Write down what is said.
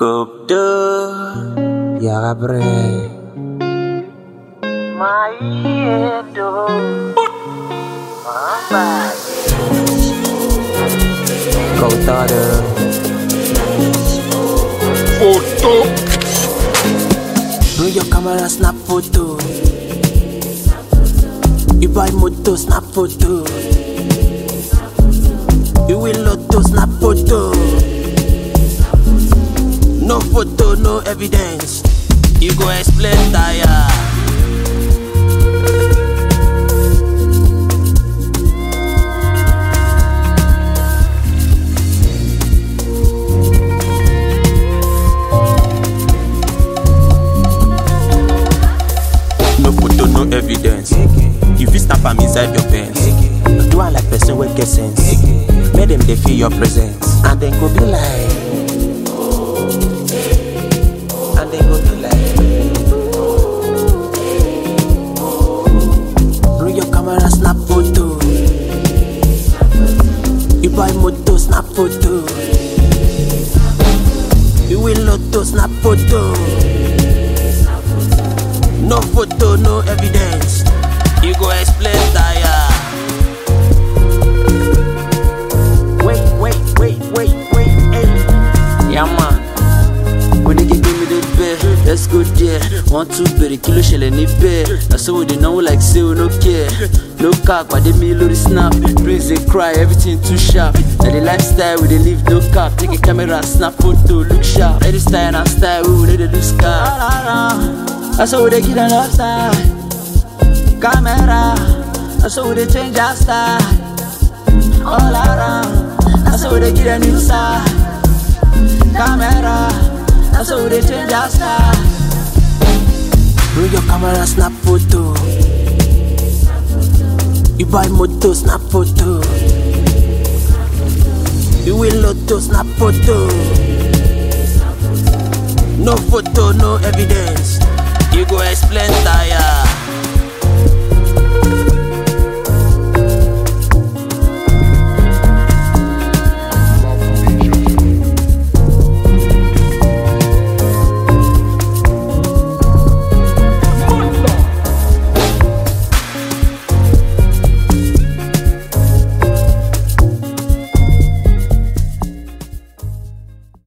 Copdo Yagabre Maedo Mamba Koutade Photo Bring your camera, snap photo You buy moto, snap photo You will lotto, snap photo No photo, no evidence You go explain tire No photo, no evidence You fit snap am inside your pants Do I like person wey get sense Make them dey feel your presence And then go be like And then go be like Bring your camera, snap photo You buy moto, snap photo You will lotto, snap photo No photo, no evidence You go explain tire Wait, wait, wait, wait, wait, hey. Yeah, man. When they give me the bed, let's go there. One, two, baby, kilo shell in the bed. That's so they know like say we no care. No cap, but they me the snap. Praise they cry, everything too sharp. Now the lifestyle we they live no cap. Take a camera, snap photo, look sharp. Any style and style, we will need to lose car. That's how they get an upside. Camera, that's how they change our style. All around, that's how they get a new side camera. That's how they change our style. Bring your camera, snap photo. You buy moto, snap photo. You will lotto, snap photo. No photo, no evidence. You go explain tire.